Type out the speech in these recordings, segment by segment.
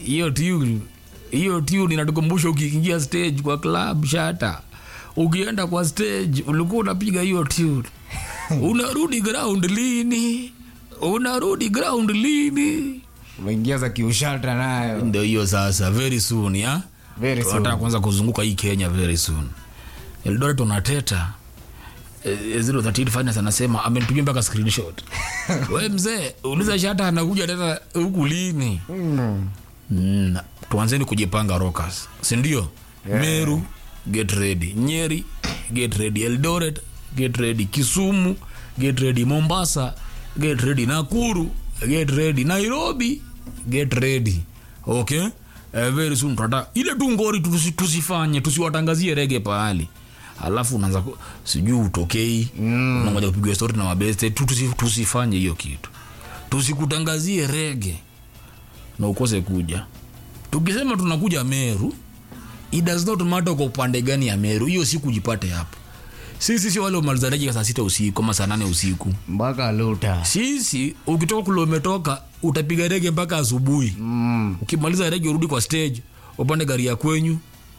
hiyo tune hiyo tune inatukumbusha ukiingia stage kwa club shata ukienda kwa stage ulikuwa unapiga hiyo tune unarudi ground lini unarudi ground lini umeingia za kiushata nayo ndio hiyo sasa very soon ya Very soon. tunataka kuanza kuzunguka hii kenya very soon eldoret unateta Eh, 038 finance anasema amenipigia mpaka screenshot we mzee uliza shata anakuja tena huku lini Mm. mm, tuanzeni kujipanga rockers sindio yeah. meru get ready nyeri get ready eldoret get ready kisumu get ready mombasa get ready nakuru get ready nairobi get ready okay uh, very soon tata ile tu ngori tusi, tusifanye tusiwatangazie rege pahali alafu unaanza ku- sijui utokei mm. unangoja kupigwa story na mabeste tu tusi, tusifanye hiyo kitu tusikutangazie rege na ukose kuja tukisema tunakuja meru it does not matter kwa upande gani ya meru hiyo siku jipate hapo sisi sio wale umalizanaji saa sita usiku ama saa nane usiku mpaka luta sisi ukitoka kule umetoka utapiga rege mpaka asubuhi mm. ukimaliza rege urudi kwa stage upande gari ya kwenyu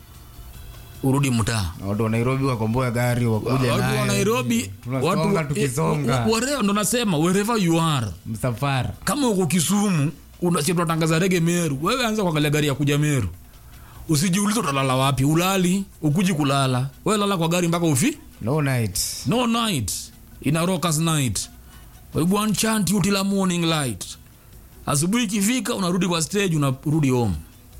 urudi mtaa watu wa nairobi wakomboa gari wakuja watu wa nayo. nairobi tunasonga watu tukisonga whatever, ndo nasema wherever you are msafara kama uko kisumu unatangaza rege meru wewe anza kuangalia gari ya kuja meru usijiulize utalala wapi ulali ukuji kulala wewe lala kwa gari mpaka ufi no night no night ina rockers night we go and chant you till a morning light asubuhi ikifika unarudi kwa stage unarudi home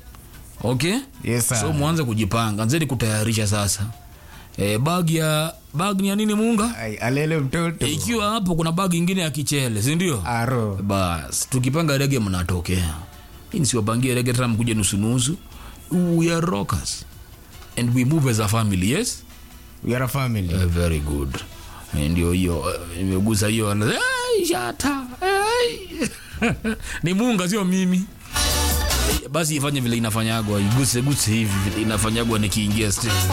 okay yes sir. so mwanze kujipanga nzeni kutayarisha sasa e, bag ya bag ni ya nini munga Ai, alele mtoto ikiwa hapo kuna bag ingine ya kichele sindio aro bas tukipanga rege mnatokea hii nisiwapangie rege tena mkuja nusunusu we are rockers and we move as a family yes we are a family uh, very good Eh, ndio hiyo eh, imegusa hiyo ana- "Ai, shata ai." ni munga sio mimi Eh, basi ifanye vile inafanyagwa iguse guse hivi vile inafanyagwa nikiingia stage